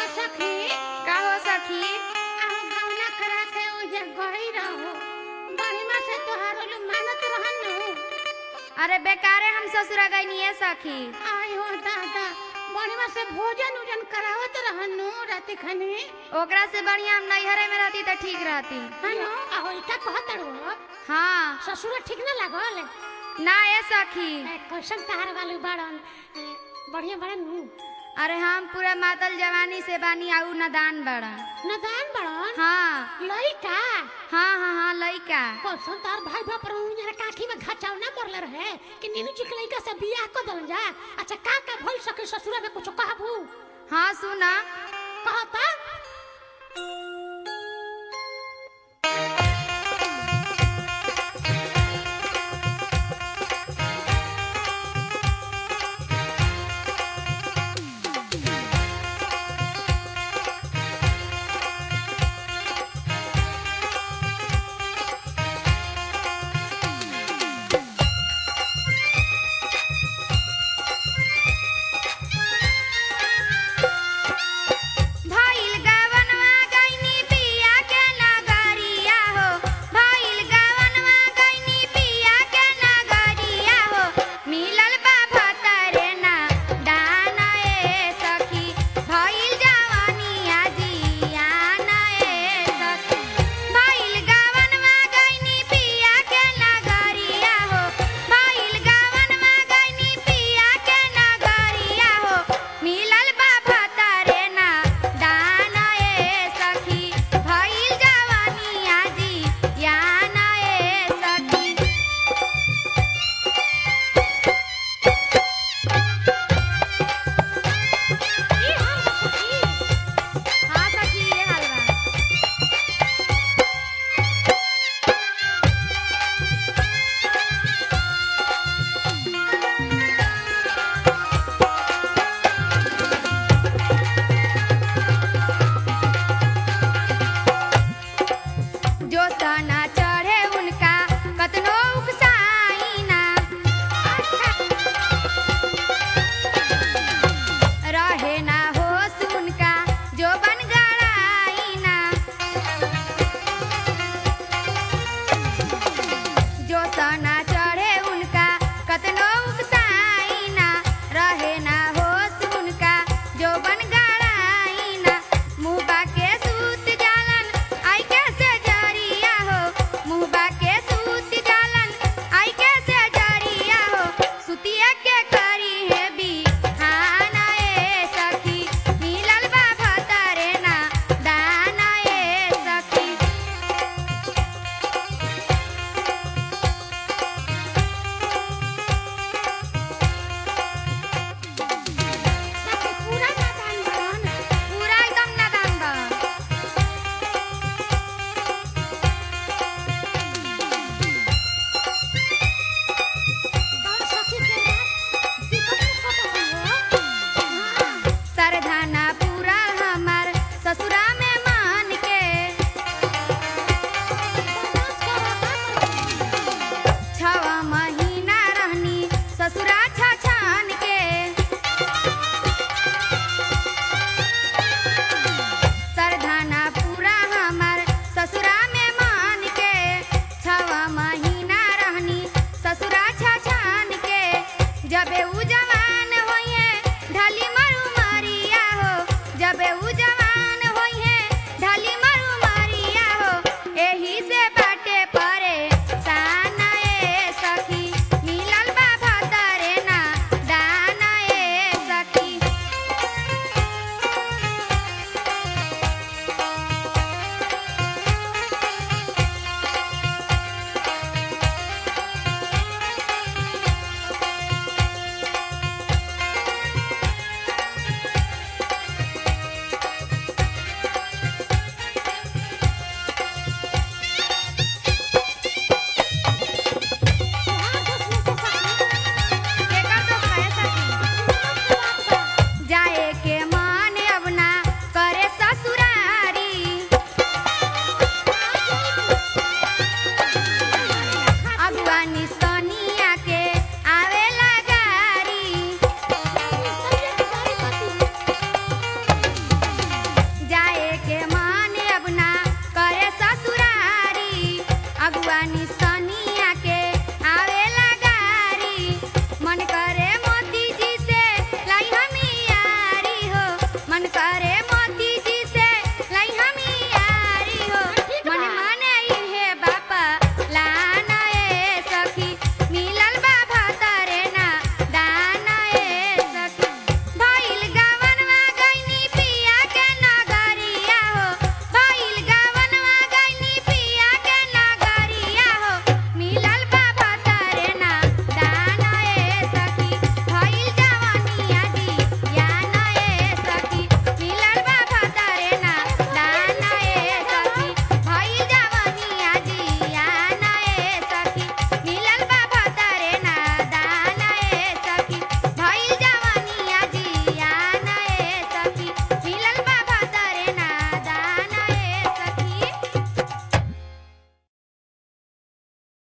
सखी का हो सखी आहो गौना करा के ओजे गई रहो बढ़िया से तोहार लोग मानत रहन नु अरे बेकारे हम ससुरा गई है सखी आई हो दादा बढ़िया से भोजन उजन करावत रहन नु रात खनी ओकरा से बढ़िया हम नैहरे में रहती तो ठीक रहती हनो आहो इका कहत रहो हाँ ससुर ठीक ना लागल ना ए सखी ए, कैसन तहार वाले बाड़न ए, बढ़िया बड़न नु अरे हम पूरा मातल जवानी से बानी आऊ नदान बड़ा नदान बड़न हाँ लइका हाँ हाँ हाँ लइका कैसन तार भाई बाप पर उन्हें काठी में घचाव ना पड़ले रहे कि नीनू जी के लइका से बियाह कर दल जा अच्छा का का भइल सके ससुरा में कुछ कहबू हाँ सुना कहता